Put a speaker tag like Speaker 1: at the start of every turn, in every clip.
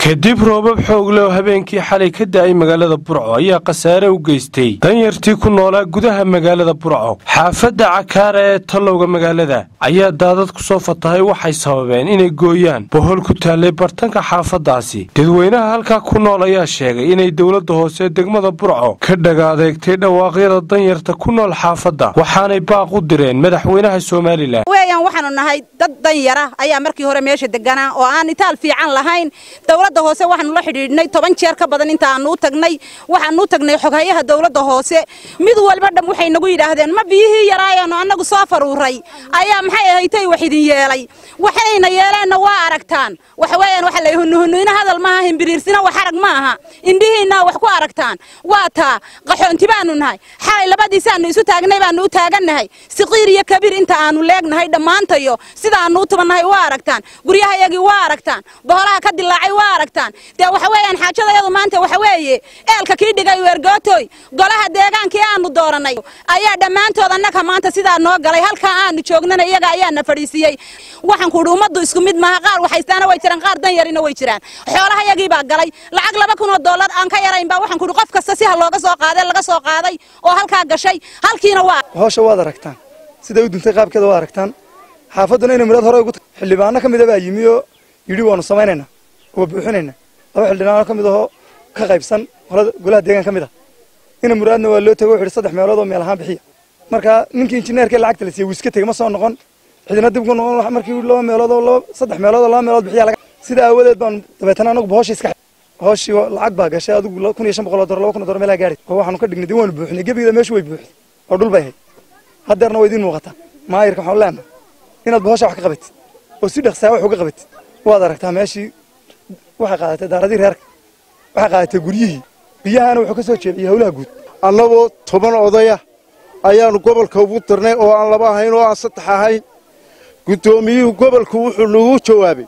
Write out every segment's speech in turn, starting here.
Speaker 1: kadib roobab xoogle oo habeenkii xalay ka da'ay magaalada burco ayaa khasaare u geystay danyartii ku noolaa gudaha magaalada burco xaafadda cakaara ee tallowga magaalada ayaa daadad ku soo fatahay waxay sababeen inay gooyaan bohol ku taallay bartanka xaafaddaasi dadweynaha halkaa ku nool ayaa sheegay inay dowladda hoose degmada burco ka dhaga adeegtay dhawaaqyada danyarta ku nool xaafadda waxaanay baaq u direen madaxweynaha somalilan
Speaker 2: weeyaan waxaanu nahay dad danyara ayaa markii hore meesha deganaa oo aan itaal fiican lahayn dowladda hoose waxaanu la xidhiidhnay toban jeer ka badan intaanu u tagnay waxaanu u tagnay xoghayaha dowladda hoose mid walba dham waxay nagu yidhaahdeen ma biyihii yaraayaanu annagu soo faruuray ayaa maxay ahaytay wax idin yeelay waxayna yeeleenna waa aragtaan waxa weeyaan waxa la hunuhunuina hadal maaha himbiriirsina wax arag ma aha indhihiinna wax ku aragtaan waa taa qaxoonti baanu nahay xalay labadiisaanu isu taagnay baanu u taagannahay siqiir iyo kabiir inta aanu leegnahay dhammaantayo sidaanu u tubannahay waa aragtaan guryahayagii waa aragtaan boholaha ka dilaacay waa aragtaan dee waxa weeyaan xaajadayadu maanta waxa weeye eelka kii dhigay weergootoy golaha deegaankii aanu doorannay ayaa dhammaantood annaga maanta sidaa noo galay halkaa aanu joognana iyaga ayaana fadhiisiiyey waxaan ku idhi ummaddu isku mid maaha qaar waxaystaana way jiraan qaar dan yarina way jiraan xoolahayagii baa galay lacag laba kun oo dollar aan ka yarayn baa waxaan ku idhi qof kasta si ha looga soo qaaday laga soo qaaday oo halkaa gashay halkiina waa
Speaker 3: hawsha waad aragtaan siday u duntay qaabkeeda waa aragtaan xaafadduna inay muraad hore ugu xildhibaano ka mida baa yimi oo yidhi waanu samaynaynaa waa buuxinaynaa laba xildhibaano ka mid ahoo ka qaybsan golaha deegaan ka mid ah ina muraadna waa loo tago wuxu yidhi saddex meelood oo meel ahaan bixiya marka ninkii injineerkee lacagta la siiyey wuu iska tegey ma soo noqon cidina dib ku noqon markii laba meelood oo laba saddex meelood oo laba meelood bixiya laga sida aawadeed baan dabeetana anagu hooshii iska hooshii lacag baa gashay adigu kun iyo shan boqol oo dollar laba kun oo dollar meelaa gaadhay oo waxaanu ka dhignay dib waanu buuxinay gebigeeda meeshu way buuxday oo dhul bay ahayd haddeerna waa idiin muuqataa maayirka waxaan leenahay inaad bohosha wax ka qabatid oo si dhaqsaa wax uga qabatid waad aragtaa meeshii waxay qaadatay daaradii reerka waxay qaadatay guryihii biyahana wuxuu ka soo jeediyey howlaha guud
Speaker 4: annagoo toban odaya ayaannu gobolka ugu dirnay oo aan laba ahayn oo aan saddex ahayn guddoomiyuhu gobolku wuxuu nagu jawaabay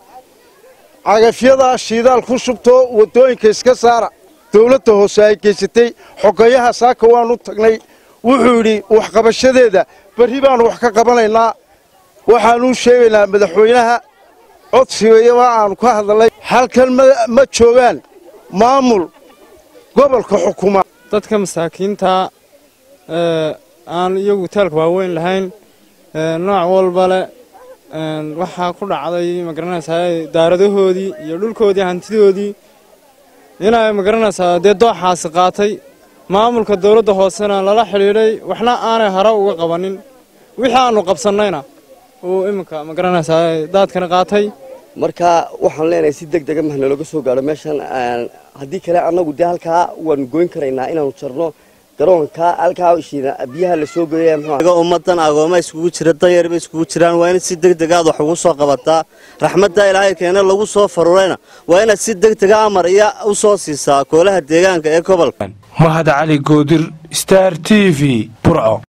Speaker 4: cagafyadaa shiidaal ku shubtoo waddooyinka iska saara dawladda hoose ay geysatay xogayaha saaka waannu tagnay wuxuu yidhi waxqabashadeeda berri baannu wax ka qabanaynaa waxaannu sheegaynaa madaxweynaha codsigayama aannu ka hadalnay halkan ma joogaan maamul gobolka xukuma
Speaker 5: dadka masaakiinta aan iyagu taalka waaweyn lahayn nooc walba le waxaa ku dhacday magaranaysaa daaradahoodii iyo dhulkoodii hantidoodii inay magaranaysaa dee dooxaasi qaatay maamulka dawladda hoosena lala xidhiidhay waxna aanay hare uga qabanin wixii aannu qabsannayna uu iminka magaranaysaa daadkani qaatay
Speaker 6: marka waxaan leenahay si deg dega mahna looga soo gaadho meeshan haddii kale annagu dee halkaa waanu goyn karaynaa inaanu jarno garoonka halkaa biyaha la soo geeya
Speaker 7: ummadan agooma iskugu jira danyarba iskugu jiraan waa inaad si deg degaad wax ugu soo qabataa raxmadda ilaahay keena lagu soo farurayna waa inaad si deg dega amar iyo u soo siisaa koolaha deegaanka ee gobolka
Speaker 1: mahad cali goodir star t v burco